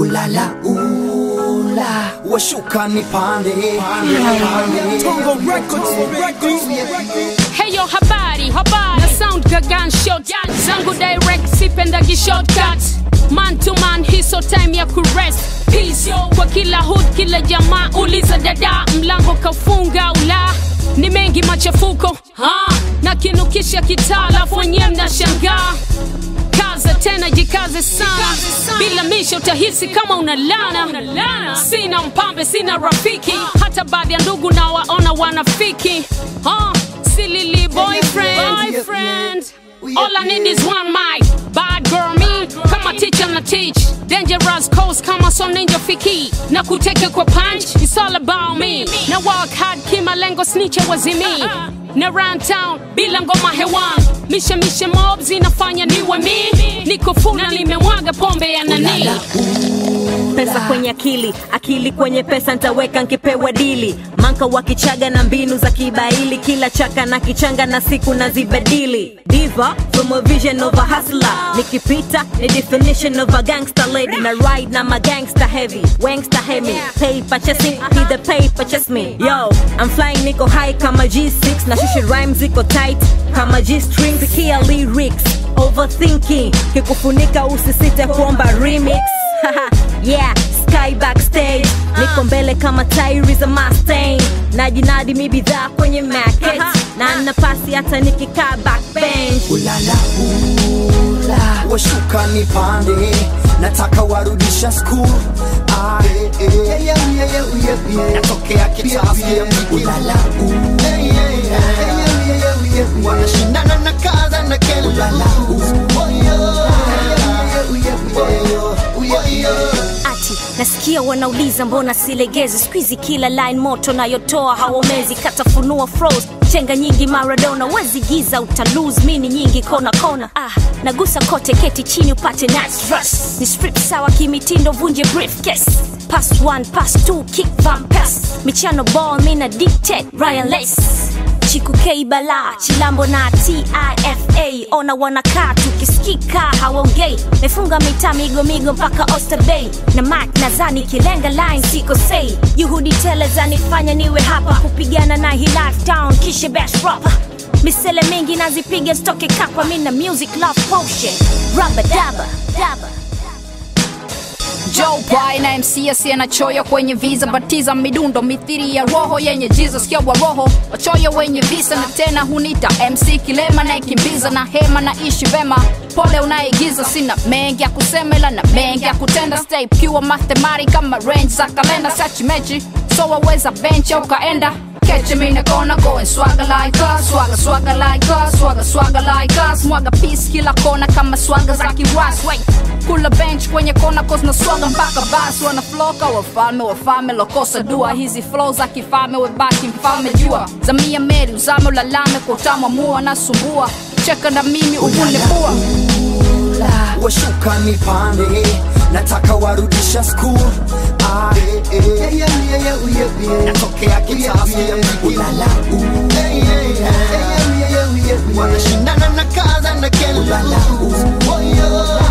ulala ula washuka nipande Heyo habari habari na sound gagan shot zangu direct sipendagi shortcut man to man hiso time ya kurest peace kwa kila hood kila jamaa uliza dada mlango kafunga ula ni mengi machafuko ha na kinukisha kitalafu wenyewe mnashangaa kaza tena jikaze sana bila misha utahisi kama unalana sina mpambe sina rafiki hata baadhi ya ndugu na waona wanafiki huh? silili boyfriend, boyfriend. All I need is one mic Bad girl me Kama teacher na teach Dangerous coast kama so ninja fiki Na kuteke kwa punch It's all about me Na work hard kima lengo snitcher wazimi Na round town bila ngoma hewan Mishe mishe mob zinafanya niwe mi Niko full na nimemwaga pombe ya nani pesa kwenye akili akili kwenye pesa ntaweka nkipewa dili manka wa kichaga na mbinu za kibaili kila chaka na kichanga na siku na zibadili diva from a vision of a hustler nikipita ni definition of a gangster lady na ride na magangster heavy wangster hemi paper chasing be the paper chase me yo I'm flying niko high kama G6 na shishi rhymes ziko tight kama G-string pikia lyrics overthinking kikufunika usisite kuomba remix yeah sky backstage niko mbele kama tairi za Mustang najinadi mi bidhaa kwenye market na nafasi hata nikikaa backbench ulala ula washuka nipande nataka warudisha school Ah, eh, eh. natokea kitasi ulala ula wanashindana na kaza na kele ulala ati nasikia wanauliza mbona silegezi skuizi kila line moto nayotoa hawamezi katafunua froze chenga nyingi maradona wezi giza utalose mini nyingi kona kona ah, nagusa kote keti chini upate nice rush. ni strip sawa kimitindo vunje briefcase pass one pass two kick van pass michano ball mina dictate ryan lace chiku K bala chilambo na tifa ona wanakaa tukisikika hawaongei mefunga mitaa migo migo mpaka Oyster Bay na mak nazani kilenga line siko sei juhudi tele zanifanya niwe hapa kupigana na hii life down kisha bash proper misele mingi nazipiga stoke kapa mina music love potion rubber daba daba Joe Pai na MC asiye na choyo kwenye visa, batiza midundo mithiri ya roho yenye jiza, sikia wa roho wachoyo wenye visa, na tena hunita MC kilema naekimbiza na hema na ishi vema, pole unaigiza, sina mengi ya kusema ila na mengi ya kutenda, stay pure mathematics kama range za kalenda, sachi mechi so waweza bench au kaenda Catch me in the corner, go and swagger like us, swagger, swagger like us, swagger, swagger like us, mwaga peace kila kona kama swagger za kiwas, wait kula bench kwenye kona cause na swaga mpaka basi wana floka wafalme wafalme lokosa dua hizi flow za kifalme webaki mfalme jua zamia meri uzame ulalame kwa utamu mua nasumbua cheka na mimi uvune pua washuka nipande nataka warudisha school Ah, eh, eh. natokea kitasi ulala ula wanashindana na kaza na kele ulala ula